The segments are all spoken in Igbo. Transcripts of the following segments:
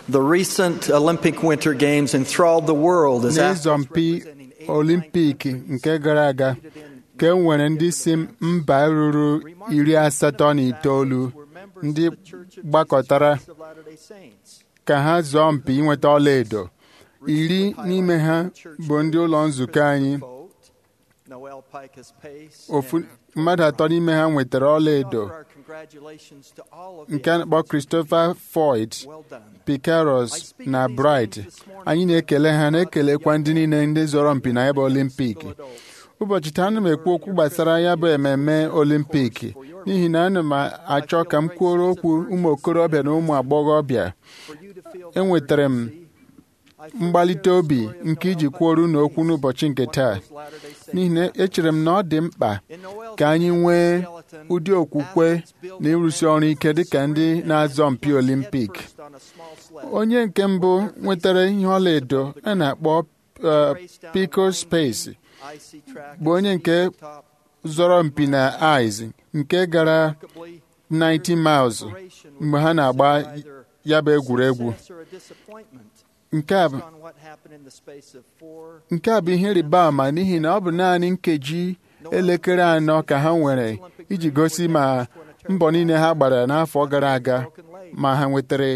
The recent Olympic Winter Games enthralled the world as n'ịzọmpi olimpik nke gara aga ka e nwere ndị si mba ruru iri asatọ na itoolu ndị gbakọtara ka ha zọọ mpi inweta ọlaedo iri n'ime ha bụ ndị ụlọ nzukọ anyị ofu mmadụ atọ n'ime ha nwetara ọlaedo nke a na-akpọ Christopher Floyd Picaros na Bright anyị na-ekele ha na-ekelekwa ndị niile ndị zọrọ mpi na ebe olimpik ụbọchị taa ana m ekwu okwu gbasara ya bụ ememme olimpik n'ihi na ana m achọ ka m kwuoro okwu ụmụ okorobịa na ụmụ agbọghọbịa enwetara m mgbalite obi nke iji kwuoro unu okwu n'ụbọchị nke taa n'ihi na echere m na ọ dị mkpa ka anyị nwee ụdị okwukwe na ịrụsi ọrụ ike dịka ndị na-azọ mpi olimpik onye nke mbụ nwetara ihe ọlaedo a na-akpọ Pico Space bụ onye nke zọrọ mpi na ice nke gara 90 miles mgbe ha na-agba ya bụ egwuregwu nke a bụ nke a bụ ihe rịba ama n'ihi na ọ bụ naanị nkeji elekere anọ ka ha nwere iji gosi ma mbọ niile ha gbara n'afọ gara aga ma ha nwetara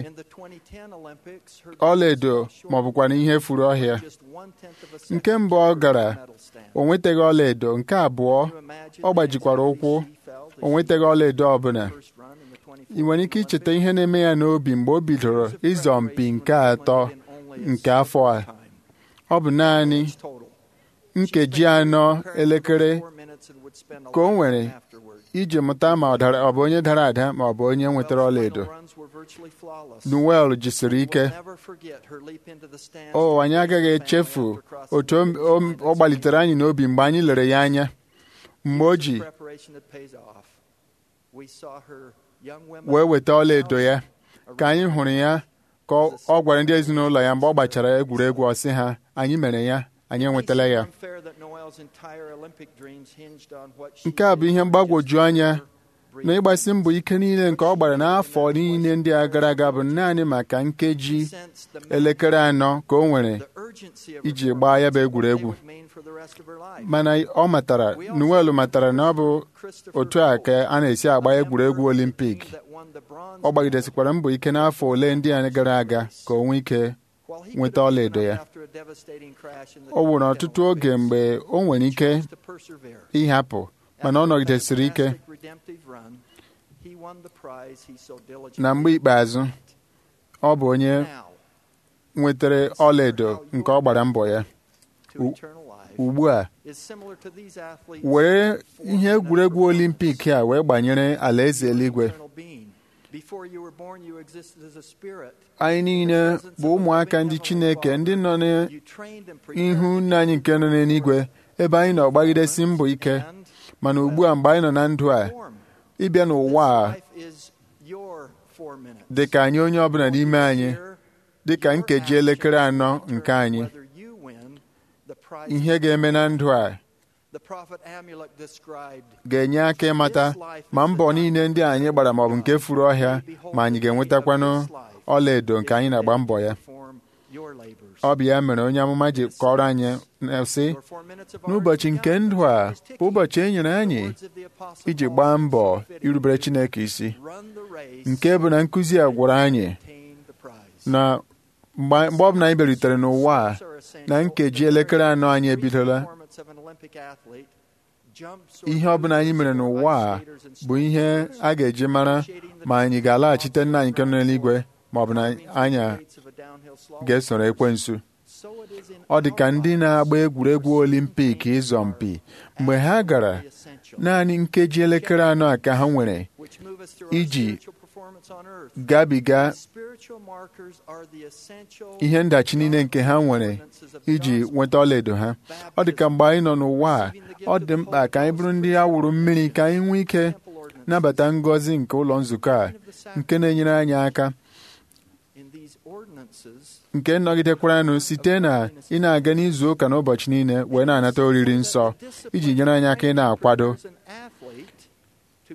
ọlaedo ma ọ bụkwa na ihe furu ọhịa nke mbụ ọ gara o nwetaghị ọlaedo nke abụọ ọ gbajikwara ụkwụ o nwetaghị ọlaedo ọbụla ị nwere ike icheta ihe na-eme ya n'obi mgbe o bidoro ịzọ mpi nke atọ nke afọ a ọ bụ naanị nkeji anọ elekere ka o nwere iji mụta ma ọ bụ onye dara ada ma ọ bụ onye nwetara ọlaedo Noel jisiri ike o anyị agaghị echefu otu ọ gbalitere anyị n'obi mgbe anyị lere ya anya mgbe o ji wee weta ọlaedo ya ka anyị hụrụ ya ka ọ gwara ndị ezinụlọ ya mgbe ọ gbachara egwuregwu ọ sị ha anyị mere ya anyị enwetala ya nke a bụ ihe mgbagwoju anya na ịgbasi mbọ ike niile nke ọ gbara n'afọ niile ndị a gara aga bụ naanị maka nkeji elekere anọ ka o nwere iji gbaa ya bụ egwuregwu mana ọ matara Noel matara na ọ bụ otu a ka a na-esi agba egwuregwu olimpik ọ gbagidesikwara mbọ ike n'afọ ole ndị a gara aga ka o nwee ike nweta ọlaedo ya ọ nwere ọtụtụ oge mgbe o nwere ike ịhapụ mana ọ nọgidesiri ike na mgbe ikpeazụ ọ bụ onye nwetara ọlaedo nke ọ gbara mbọ ya ugbu a were ihe egwuregwu olimpik a wee gbanyere alaeze eluigwe anyị niile bụ ụmụaka ndị Chineke ndị nọ n'ihu nna anyị nke nọ n'eluigwe ebe anyị nọ gbagidesi mbọ ike mana ugbu a mgbe anyị nọ na ndụ a ịbịa n'ụwa a dị ka anyị onye ọbụla n'ime anyị dị ka nkeji elekere anọ nke anyị ihe ga-eme na ndụ a ga-enye aka ịmata ma mbọ niile ndị anyị gbara maọbụ nke furu ọhịa ma anyị ga-enwetakwanụ ọlaedo nke anyị na-agba mbọ ya ọ bụ ya mere onye amụma ji kọrọ anyị sị n'ụbọchị nke ndụ a bụ ụbọchị e nyere anyị iji gbaa mbọ irubere Chineke isi nke bụ na nkụzi a gwara anyị na mgbe ọbụla anyị bịarutere n'ụwa a na nkeji elekere anọ anyị ebidola ihe ọbụla anyị mere n'ụwa a bụ ihe a ga-eji mara ma anyị ga-alaghachite nna anyị nke nọ n'eluigwe ma ọ bụ na anyị ga-esoro ekwensu ọ dị ka ndị na-agba egwuregwu olimpik ịzọ mpi mgbe ha gara naanị nkeji elekere anọ a ka ha nwere iji gabiga ihe ndachi niile nke ha nwere iji nweta ọlaedo ha ọ dị ka mgbe anyị nọ n'ụwa a ọ dị mkpa ka anyị bụrụ ndị a wụrụ mmiri ka anyị nwee ike nabata ngọzi nke ụlọ nzukọ a nke na-enyere anyị aka nke nọgidekwaranụ site na ị na-aga n'izu ụka n'ụbọchị niile wee na-anata oriri nsọ iji nyere anyị aka ị na-akwado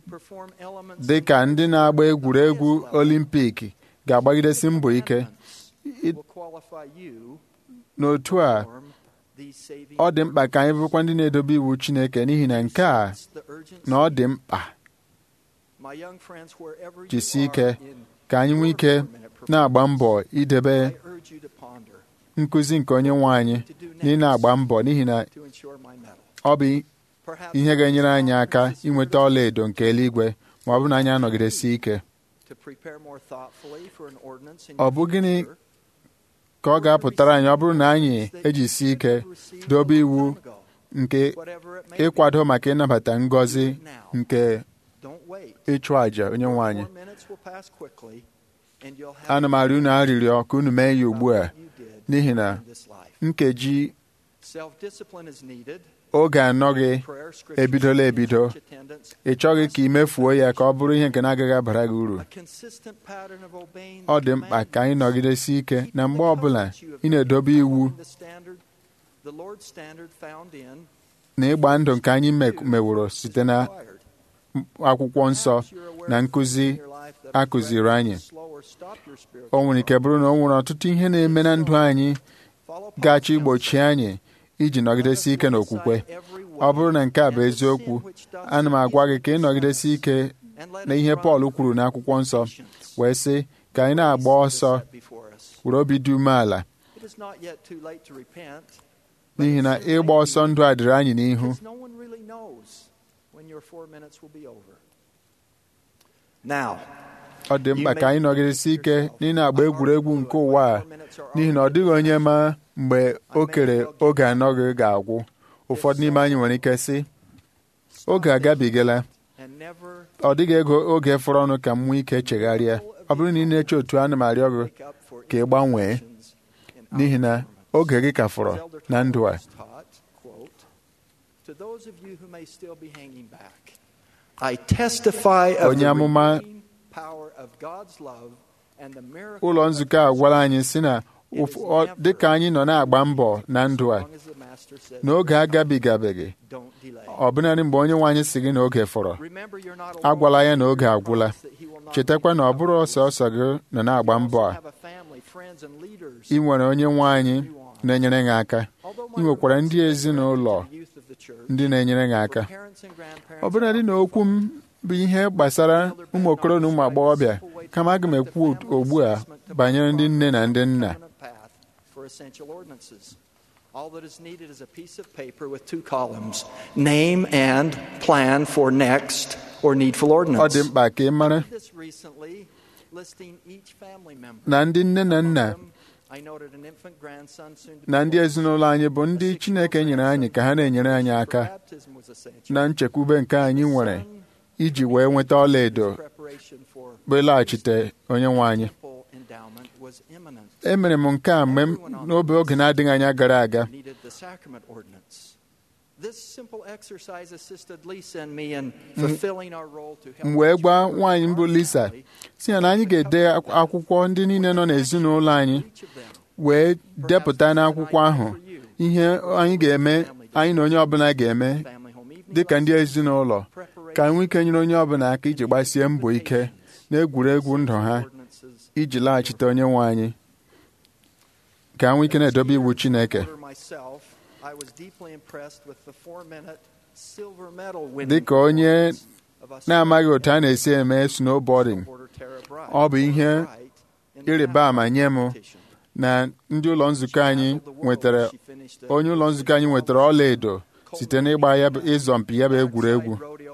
dị ka ndị na-agba egwuregwu olimpik ga-agbagidesi mbọ ike I- will qualify you n'otu a to form these saving ọ dị mkpa ka anyị bụrụkwa ndị na-edobe iwu Chineke n'ihi na nke a the urgency. na ọ dị mkpa My young friends, wherever you jisie are ike in ka anyị nwee ike na-agba mbọ idebe I urge you to ponder nkụzi nke onye nwe anyị to do na ị na-agba mbọ n'ihi na to ensure my medal. ọ bụ Perhaps ihe ga-enyere anyị aka Conference is inweta ọla edo nke eluigwe ma ọ bụrụ na anyị anọgidesi ike to prepare more thoughtfully for an ordinance in Ọ your bụ gịnị future. ka ọ ga-apụtara anyị ọ bụrụ na anyị ejisi ike dobe iwu nke Whatever it may be, ịkwado maka ịnabata ngọzi nke don't wait. ịchụ àjà onye nwe anyị Four minutes will pass quickly, and you'll have ana m arịọ unu arịrịọ ka unu mee ya ugbu a what you did n'ihi na in this life. nkeji Self-discipline is needed. oge anọ gị Prayer, scripture, ebidola and ebido church attendance. ị chọghị ka ị mefuo ya ka ọ bụrụ ihe nke na-agaghị abara gị uru A consistent pattern of obeying ọ the dị mkpa ka anyị commandments. nọgidesi ike Keeping na mgbe the ọbụla covenants you have ị na-edobe made, iwu following the standard, the Lord's standard found in na ịgba ndụ nke anyị me- meworo site na required. akwụkwọ nsọ Perhaps you're aware na of nkụzi things in your life that a would kụziri threaten anyị. to slow or stop your spiritual o nwere ike bụrụ na o nwere ọtụtụ ihe na-eme na ndụ anyị Follow Paul's ga-achọ igbochi counsel. anyị iji nọgidesi ike n'okwukwe ọ bụrụ na nke a bụ eziokwu ana m agwa gị ka ị nọgidesi ike na ihe Pọl kwuru n'akwụkwọ nsọ wee sị ka anyị na-agba ọsọ were obi dị umeala n'ihi na ịgba ọsọ ndụ a dịrị anyị n'ihu Now, ọ dị mkpa ka anyị nọgidesi ike n'ị na-agba egwuregwu nke ụwa a n'ihi na ọ dịghị onye ma mgbe o kere oge anọ gị ga-agwụ ụfọdụ n'ime anyị nwere ike sị oge agabigala and never ọ dịghị ego oge fọrọ ọnụ ka m nwee ike chegharịa ọ bụrụ na ị na-eche otu ana m arịọ gị wake up for ka ị gbanwee imperfections in our n'ihi na government. oge gị ka fọrọ As Elder na ndụ a Thomas taught, quote, To those of you who may still be hanging back, I testify of Onye the amụma redeeming power of God's love and the miracle ụlọ of nzukọ a His gwara anyị sị na ụf- ọ- dịka anyị nọ na-agba mbọ na ndụ a As long as the Master says, n'oge agabigabeghị don't delay. ọbụnadị mgbe onye nwe anyị si gị na oge fọrọ Remember, you're not agwala alone. ya na oge agwụla Promise that He will not chetakwa na ọ bụrụ ọsọsọ gị nọ na-agba mbọ a have a family, friends, and leaders. ị nwere onye nwe anyị na-enyere gị aka Although ị nwekwara ndị ezinụlọ the youth of the church, ndị na-enyere gị aka for parents and grandparents, ọbụladị na okwu m bụ ihe gbasara ụmụ okoro na ụmụ agbọghọbịa kama aga m ekwu ugbu a banyere ndị nne na ndị nna permanent path for essential ordinances. All that is needed is a piece of paper with two columns name and plan for next or needful ọ ordinance. dị mkpa ka ị mara This recently, listing each family member. na ndị nne na nna I noted an infant grandson soon to be na ndị born. ezinụlọ anyị bụ ndị Chineke nyere anyị ka ha na-enyere anyị aka Baptism was essential. na nchekwube nke anyị nwere iji wee nweta ọla edo Preparation for bụ ịlaghachite onye nwe anyị temple endowment was imminent. emere m nke a mgbe m n'obe oge na-adịghị anya gara aga needed the sacrament ordinance. This simple exercise assisted Lisa and me in fulfilling our role to help m wee each gwa member nwaanyị of mbụ our Lisa family, si ya na anyị ga-ede akw- akwụkwọ ndị niile nọ n'ezinụlọ anyị each of them. wee depụta n'akwụkwọ ahụ ihe anyị ga-eme anyị na onye ọbụla ga-eme Family home evening dịka ndị lessons, ezinụlọ ka anyị nwee ike nyere onye ọbụla aka iji gbasie mbọ ike n'egwuregwu ndụ ha ordinances. iji laghachite onye nwe anyị ka anyị nwee ike na-edobe iwu Chineke Order myself, I was deeply impressed with the four-minute silver medal winning dịka onye of us na-amaghị otu a na-esi eme snowboarding supporter Tara Bright. ọ bụ ihe Bright in the ịrịba ama nye m competition. na ndị ụlọ nzukọ anyị nwetara onye ụlọ nzukọ anyị nwetara ọla edo site n'ịgba ya bụ ịzọmpi ya bụ egwuregwu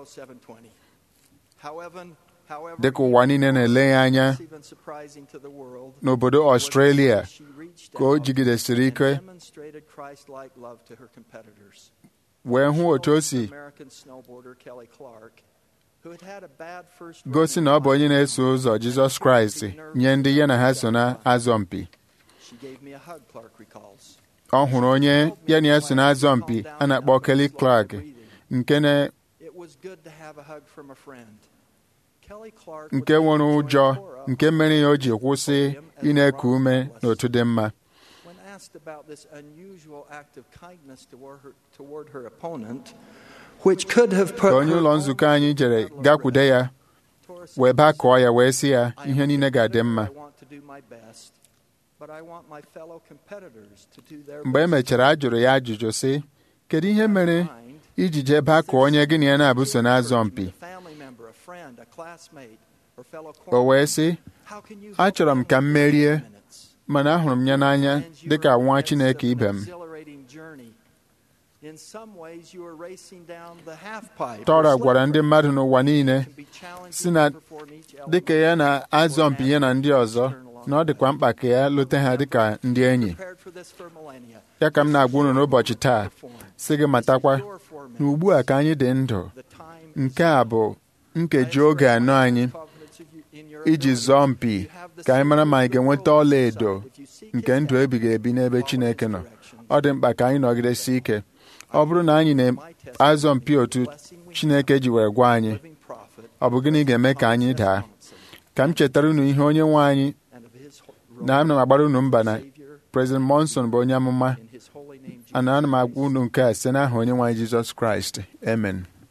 dịka ụwa niile na-ele ya anya n'obodo Australia ka o jigidesiri ike wee hụ otu o si gosi na ọ bụ onye na-eso ụzọ Jizọs Kraịst nye ndị ya na ha so na-azọ mpi ọ hụrụ onye ya na ya so na-azọ mpi a na-akpọ Kelly Clark nke na nke nwere ụjọ nke mere ya o ji kwụsị ị na-eku ume n'otu dị mma When asked about this unusual act of kindness toward her, toward her opponent, which could have put ka onye her ụlọ own nzukọ anyị jere gakwude ya Torres wee bakọọ ya wee sị ya I ihe am niile ga-adị considered, mma I want to do my best. mgbe e mechara a jụrụ ya ajụjụ sị kedu ihe mere iji jee baa ka onye gị na ya na-abụso n'azọ mpi o wee sị achọrọ m ka m merie mana ahụrụ m ya n'anya dịka nwa Chineke ibe m Tora gwara ndị mmadụ n'ụwa niile si na dịka ya na-azọ mpi ya na ndị ọzọ na ọ dịkwa mkpa ka ya lute ha dịka ndị enyi ya ka m na-agwa unu n'ụbọchị taa sị gị matakwa na ugbu a ka anyị dị ndụ nke a bụ nkeji oge anọ anyị iji zọọ mpi ka anyị mara ma anyị ga-enweta ọla edo nke ndụ ebighị ebi n'ebe Chineke nọ ọ dị mkpa ka anyị nọgidesi ike ọ bụrụ na anyị na-azọ mpi otu Chineke ji were gwa anyị ọ bụ gịnị ga-eme ka anyị daa ka m chetara unu ihe onye nwe anyị na ana m agbara unu mba na President Monson bụ onye amụma ana ana m agwa unu nke a site n'aha onye nwe anyị Jizọs Kraịst amen